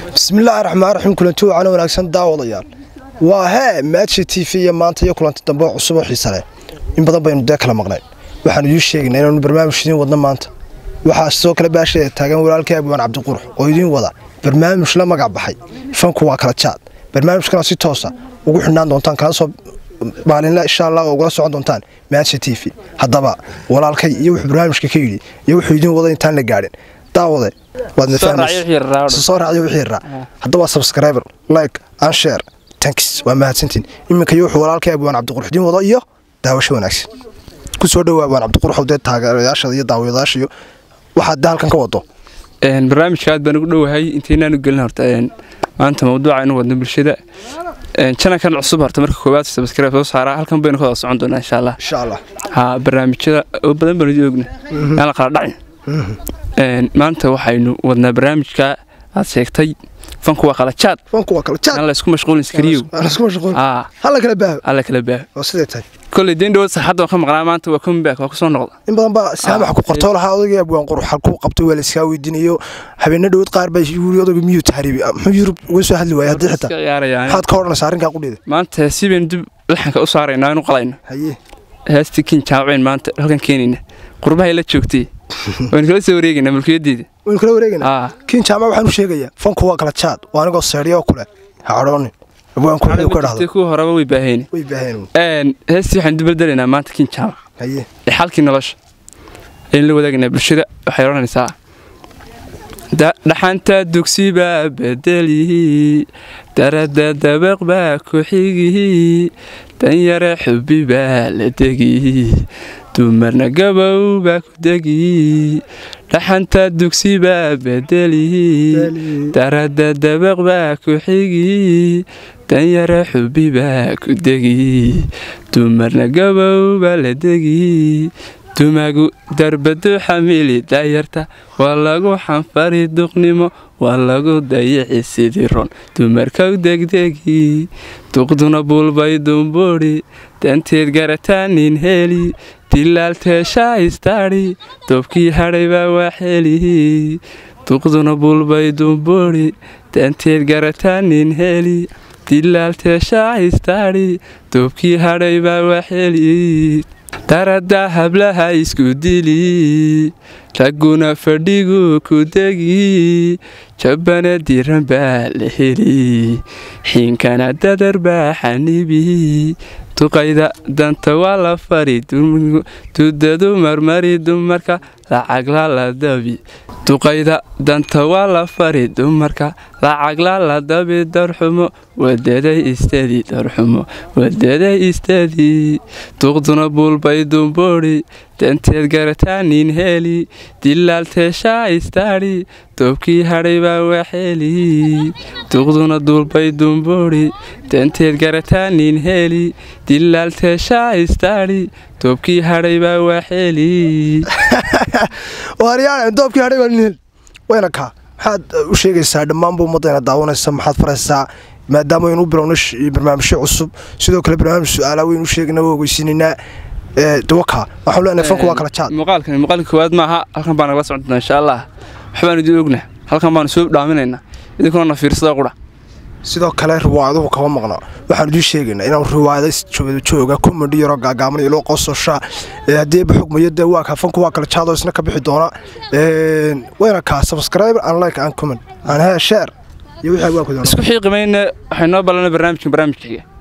bismillaahi raxmaan raxiim kulanti wacan wanaagsan daawadayaal waa hee maadsha t v iyo maanta iyo kulanti dambe oo cusub oo xiise leh in badan baynu dee kala maqnayn waxaanu idiin sheegaynaa inaanu barnaamij idiin wadno maanta waxaa sidoo kale baasheeda taagan walaalkii abwaan cabdiqurux oo idiin wada barnaamij la magac baxay fanku waa kala jaad barnaamijkana si toosa ugu xidhnaan doontaan kala soo maalinle insha allah oo ugala socon doontaan maadsha t v haddaba walaalkay iyo wuxuu barnaamijka ka yidhi iyo wuxuu idiin wada intaan la gaadhin daawade waadna soo raacyo wixii raa hadda waa subscriber like and share tanks waa mahadsantiin iminka iyo wuxuu walaalkay abwaan cabdiqurux idiin wado iyo daawasho wanaagsan ku soo dhowaa abwaan cabdiqurux dee taageerayaashada iyo daawadayaasha iyo waxaad dee halkan ka wado barnaamijka aad baan ugu dhowahay intaynaanu gelin horta maanta mawduuca inu wadno bulshada janalkan cusub horta marka koowaad sabskribe soo saaraa halkan baynu ka wada socon doonaa insha allah insha allah ha barnaamijyada oo badan baanu idin ogna aan la kala dhacin maanta waxaynu wadnaa barnaamijka aad sheegtay fanku waa kala jaad fanku waa kala jaad aan la isku mashquulin iskariyow isku mashquul aa hala kala baaho alla kala baaho oo sidee tahay kolley deen dhawood saxadda waan ka maqnaa maanta waa comeback waa kusoo noqda in badan baa saamax ku qortoo lahaa odagii abwaan qurux halkuu qabtay waa la iskaa weydiinayo habeena dhawood qaar baa yuri odaga miyuu tahriibi muxuu yurub uga soo hadli waayay haddii xitaa iska ciyaarayaan maxaad ka odhanaysaa arrinkaa qudheeda maanta si baynu dib laxanka u saaraynaa inu qalayno haye heestii kin jaamacayn maanta halkan keenayna qurbahay la joogtay waynu kala soo wareegaynaa mulkiyadeeda waynu kala wareegaynaa aa kiin jaamac waxaan u sheegayaa fanku waa kala jaad waa anigoo seedhiya oo kule ha cadhoonin abwaanku wuxuu ka dhahdo kuwa horeba way baaheen way baaheen heestii waxaan dubaldelaynaa maanta kin jaamac haye ee xalkii nolosha aynu la wadaagaynaa bulshada waxay odhanaysaa dhaxanta dugsibaa bedelihi darada dabaq baa ku-xigihi danyare xubi baa la degihi dumarna gabow baa ku degihi dhaxanta dugsibaa bedelihi darada dabaq baa ku-xigihi danyare xubi baa ku degihi dumarna gabow baa la degihi dumagu darbadu xamili daayarta waa lagu xanfari duqnimo waa lagu dayici sidii ron dumarkaw degdegi duqduna buulbay dumbuudhi danteed garataanin heli dilaalteeshaa istaadhi doobkii hadhay baa waaxelihi duqduna buulbay dumbuudhi danteed garataanin heli dilaalteeshaa istaadhi doobkii hadhay baa waaxeli darada hablaha isku dili ragguna fadhigu ku degi jabbana diran baa la heli xiinkana dadar baa xanibi duqayda danta waa la fari dudadu marmari dumarka lacagla la dabi duqayda danta waa la fari dumarka lacagla la dabi darxumo wadaday istedi darxumo wadaday istedi duqduna buulbay dumbuudhi danteed garataanin heli dilaalteeshaa istaadhi doobkii hadhay baa waaxeli duqduna duulbay dumbuudhi danteed garataanin heli dilaalteeshaa istaadhi doobkii hadhay baa waaxeli waaryaane doobkii hadhay baa nin wayna kaa maxaad u sheegaysaa dhammaanba ummaddayna daawanaysa maxaad faraysaa maadaama waynu u bilowna barnaamijyo cusub sidoo kale barnaamij su-aalaa waynu u sheegna waa ogeysiinaynaa dawaka waxaan leenahay fanku waa kala jaad muuqaalkan muuqaalka koowaad maaha halkan baan nagala socon doonaa insha allah waxbaanu idin ogna halkan baanu soo dhaaminaynaa idinkuna na fiirsada qura sidoo kale riwaayaduhu kama maqno waxaan idiin sheegaynaa inaan riwaayada jooga komedi yaroo gaagaaban iyo loo qososhaa haddii baxugmayo dee waa kaa fanku waa kala jaadoo isna ka bixi doona wayna kaa subscribe and like and comment and share iyo wixii waa ku doona isku xiiqimayna waxay noo ballanay barnaamijkan barnaamijka xiga